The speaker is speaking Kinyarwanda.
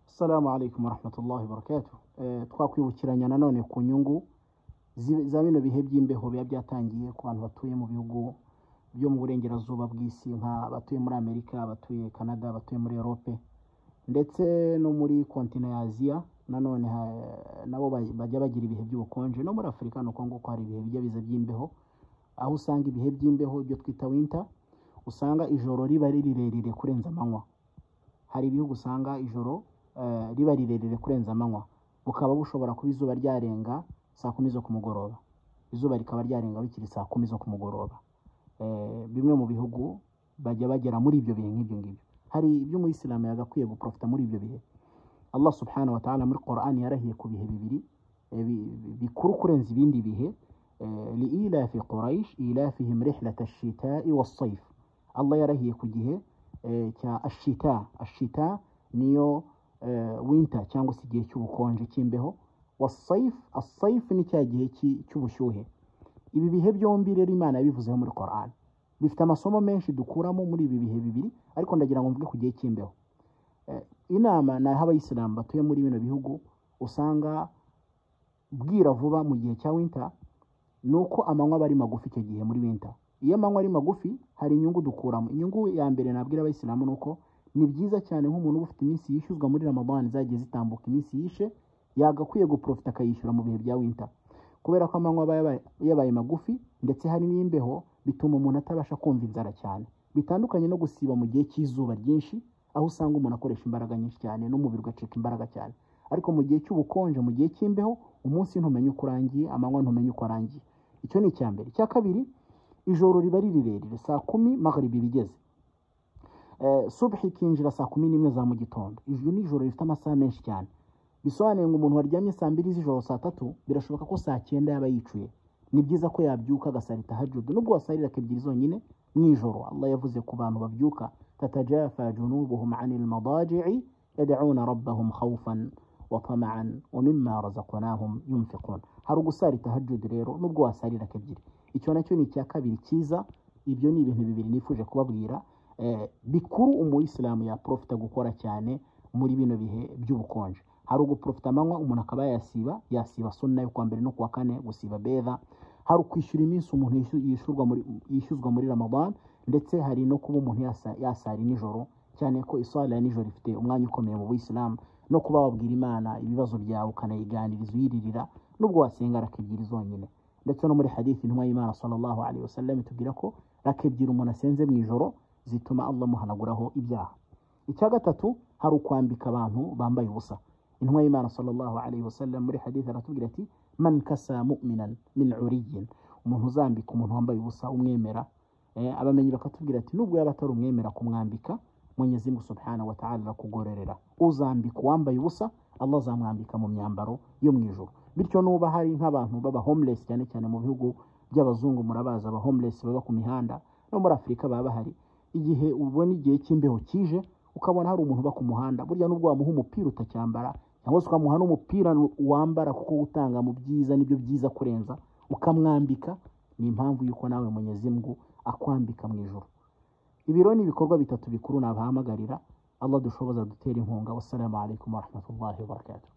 Assalamu alaikum warahmatullahi wabarakatuh Eh, twakwibukiranya nanone ku nyungu zi- za bino bihe by'imbeho biba byatangiye ku bantu batuye mu bihugu byo mu burengerazuba bw'isi nk'abatuye muri Amerika abatuye Canada abatuye muri Europe ndetse no muri kontina ya Aziya nanone ha- nabo ba- bajya bagira ibihe by'ubukonje no muri Afurika ni uko nguko hari ibihe bijya biza by'imbeho aho usanga ibihe by'imbeho ibyo twita winter usanga ijoro riba ari rirerire kurenza amanywa hari ibihugu usanga ijoro eh, riba rirerire kurenza amanywa bukaba bushobora kuba izuba ryarenga saa kumi zo ku mugoroba izuba rikaba ryarenga bikiri saa kumi zo ku mugoroba Eh, bimwe mu bihugu bajya bagera muri ibyo bihe nk'ibyo ngibyo hari ibyo umuyisilamu yagakwiye guprofita muri ibyo bihe allah subhanahu wa ta'ala muri qur'ani yarahiye ku bihe bibiri eh, bi- bi- bikuru kurenza ibindi bihe liilafi quraish ilafihim rihlata ashitai wassayf allah yarahiye ku gihe eh, cya ashita ashita niyo eh, winter cyangwa se igihe cy'ubukonje cy'imbeho wasaif asaif ni cya gihe cy'i- cy'ubushyuhe ibi bihe byombi rero imana yabivuzeho muri Quran bifite amasomo menshi dukuramo muri ibi bihe bibiri ariko ndagira ngo mvuge ku gihe cy'imbeho Eh, inama naha abayisilamu batuye muri bino bihugu usanga bwira vuba mu gihe cya winter ni uko amanywa aba ari magufi icyo gihe muri winter iyo amanywa ari magufi hari inyungu dukuramo inyungu ya mbere nabwira abayisilamu ni uko ni byiza cyane nk'umuntu uba ufite iminsi yishyuzwa muri ramadani zagiye zitambuka iminsi yishe yagakwiye guprofita akayishyura mu bihe bya winter kubera ko amanywa aba yabaye- yabaye magufi ndetse hari n'imbeho bituma umuntu atabasha kumva inzara cyane bitandukanye no gusiba mu gihe cy'izuba ryinshi aho usanga umuntu akoresha imbaraga nyinshi cyane n'umubiri ugacika imbaraga cyane ariko mu gihe cy'ubukonje mu gihe cy'imbeho umunsi ntumenye uko urangiye amanywa ntumenye uko arangiye icyo ni icya mbere icya kabiri ijoro riba ari rirerire saa kumi magharibi iba igeze Eh, subhi ikinjira saa kumi n'imwe za mu gitondo ijwi ni ijoro rifite amasaha menshi cyane bisobanuye ngo umuntu waryamye saa mbiri z'ijoro saa tatu birashoboka ko saa cyenda yaba yicuye ni byiza ko yabyuka agasara tahajud nubwo wasarira ebyiri zonyine mu ijoro allah yavuze ku bantu babyuka tatajafa junubuhum anil madaji'i yad'una rabbahum khawfan wa tama'an wa mimma razaqnahum yunfiqun hari ugusara tahajud rero nubwo wasarira ebyiri icyo nacyo ni icya kabiri cyiza ibyo ni ibintu bibiri nifuje kubabwira eh, bikuru umuyisilamu yaprofita gukora cyane muri bino bihe by'ubukonje hari uguprofita amanywa umuntu akaba yasiba yasiba sunna yo kuwa mbere no kuwa kane gusiba beza hari ukwishyura iminsi umuntu yishu- yishyurwa muri yishyuzwa muri ramadan ndetse hari no kuba umuntu yasa- yasara nijoro cyane ko isara ya nijoro ifite umwanya ukomeye mu buyisilamu no kuba wabwira imana ibibazo byawe ukanayiganiriza uyiririra nubwo wasenga raka ebyiri zonyine ndetse no muri hadithi intumwa y'imana sallallahu alaihi wasallam itubwira ko raka ebyiri umuntu asenze mu ijoro zituma allah amuhanaguraho ibyaha icya gatatu hari ukwambika abantu bambaye ubusa intumwa y'imana sallallahu alaihi wasallam muri hadithi aratubwira ati man kasa mu'minan min uriyin umuntu uzambika umuntu wambaye ubusa umwemera eh, abamenyi bakatubwira ati nubwo yaba atari umwemera kumwambika mwenyezi mungu subhanahu wa ta'ala arakugororera uzambika uwambaye ubusa allah azamwambika mu myambaro yo mu ijuru bityo nuba hari nk'abantu baba homeless cyane cyane mu bihugu by'abazungu murabazi aba homeless baba ku mihanda no muri afurika baba bahari igihe ubona igihe cy'imbeho kije ukabona hari umuntu uba ku muhanda burya nubwo wamuha umupira utacyambara cyangwa se ukamuha n'umupira wambara kuko utanga mu byiza nibyo byiza kurenza ukamwambika ni impamvu y'uko nawe mwenyezi mungu akwambika mu ijoro ibiro ni ibikorwa bitatu bikuru nabahamagarira allah dushoboza dutera inkunga wassalamu alaikum warahmatullahi wabarakatuh